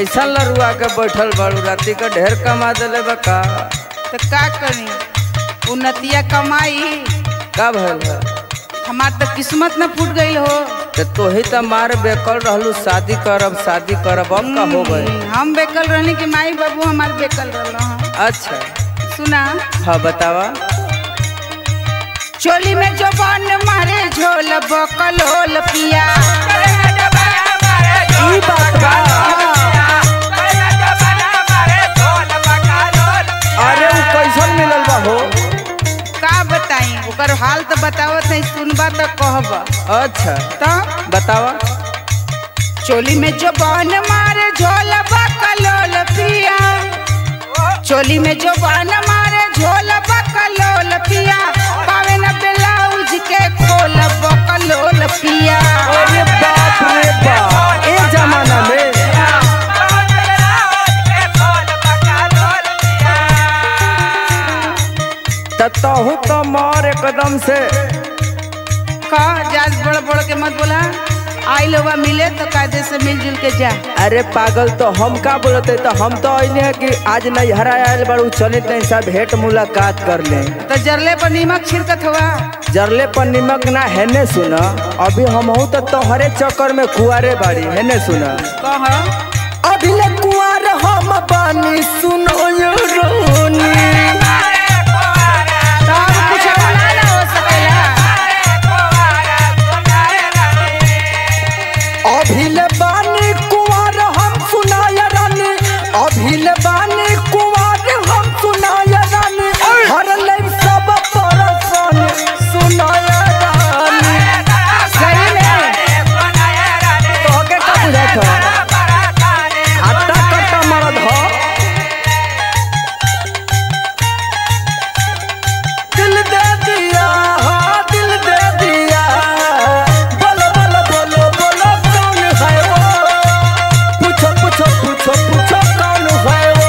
कैसन लरुआ के बैठल बाड़ू राती का ढेर कमा देले बा का तो का करी उन्नतिया कमाई का भइल बा हमार तो किस्मत न फूट गई हो ते तोही त मार बेकल रहलू शादी करब शादी करब अब का हो गए हम्म, हम बेकल रहने की माई बाबू हमार बेकल रहल अच्छा सुना हाँ बतावा चोली में जो बन मारे झोल बकल होल पिया ई बात बा अरे उ कैसन मिलल बा हो का बताई ओकर हाल तो बतावत नहीं सुनबा तो कहब अच्छा तो बतावा चोली में जो बन मारे झोल बकल होल पिया चोली में जो बन मारे झोल बकल होल पिया पावे न ब्लाउज के खोल बकल होल पिया अरे बाप रे बाप ए जमाना में त तहु तो मार एकदम से का जाज बड़ बड़ के मत बोला आई लोग मिले तो कायदे से मिलजुल के जा अरे पागल तो हम का बोलते तो हम तो अइले हैं कि आज नहीं हरा आयल बड़ू चले तैं सब भेंट मुलाकात कर ले तो जरले पर नीमक छिड़कत हुआ जरले पर निमक ना हेने सुना अभी हम हूँ तो तोहरे चक्कर में कुआरे बाड़ी हेने सुना कह अभी ले कुआर हम बानी सुनो यो रोनी तब कुछ ना ना हो सकेला अभी ले बानी कुआर हम सुनाया रानी अभी ले बानी कुआर हम सुनाया रानी हर ले सब परसन सुनाया रानी सही में तोहके का बुझात ह हट्टा कट्टा मरद ह दिल दे दिया हाँ दिल दे दिया बोलो बोलो बोलो बोलो कौन है वो पूछो पूछो पूछो पूछो कौन है वो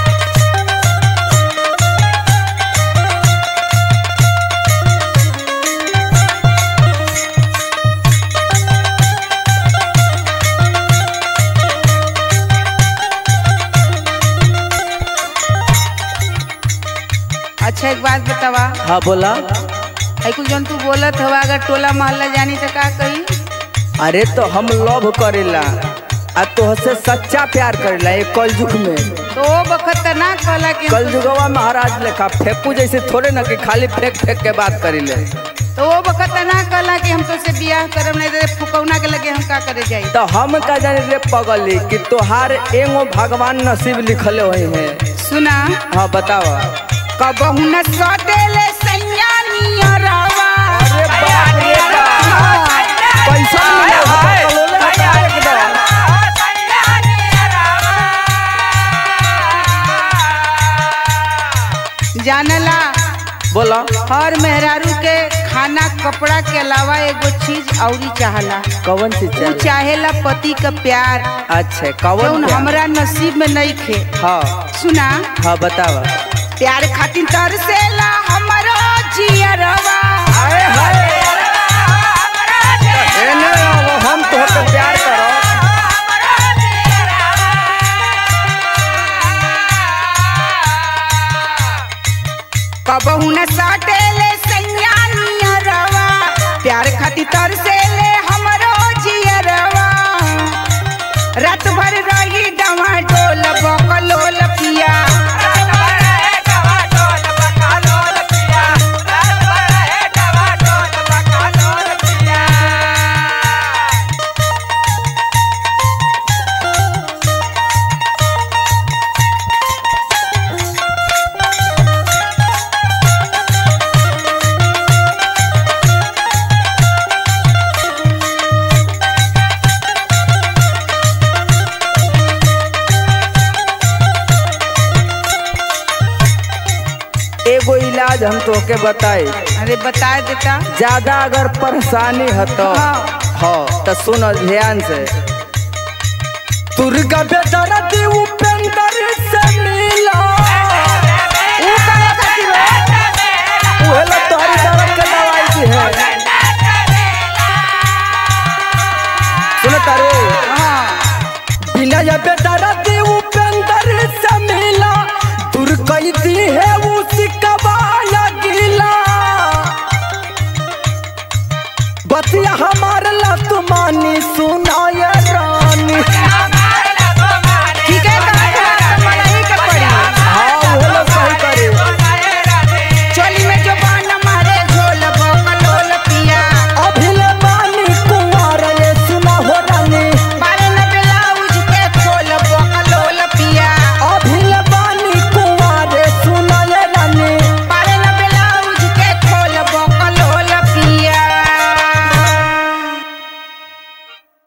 अच्छा एक बात बतावा हाँ बोला आई कुछ जन तू बोलत हवा अगर टोला मोहल्ला जानी तो का कही अरे तो हम लव करेला आ तोहसे सच्चा प्यार करेला ये कलयुग में तो वो बखत तो ना कहला कि कलयुगवा महाराज लेखा फेंकू जैसे थोड़े ना कि खाली फेंक फेंक के बात करीले तो वो बखत तो ना कहला कि हम तो से बियाह करब नहीं तो फुकौना के लगे हम का करे जाई तो हम का जाने रे पगली कि तोहार एगो भगवान नसीब लिखले हुए हैं सुना हाँ बताओ कबहू न सटेले सैया नियरवा अरे बाप रे बाप पैसा मिले हो तो कलोले हटा एकदम जानला बोला हर मेहरारू के खाना कपड़ा के अलावा एगो चीज औरी चाहला कौन चीज उ चाहिए चाहेला पति का प्यार अच्छा कौन जौन प्यार? हमरा नसीब में नहीं खे हाँ सुना हाँ बतावा प्यार खातिर तरसेला हमरो जियरवा अरे हाय एने आओ, हम तोहके प्यार करो कबहू न सटेले सैया नियरवा प्यार खातिर तरसेले हमरो जियरवा रात भर रही डवा डोल बकलोल पिया एगो इलाज हम तोहके बताई अरे बता देता ज्यादा अगर परेशानी है तो हाँ। हाँ तो सुन ध्यान से दुर्गा बेदरा दी उपेंद्र से मिला ऊ करे खातिर हो। उहे ला तोहरी दर्द के दवाई दी है सुन तारे हाँ बिना या बेदरा कई दिन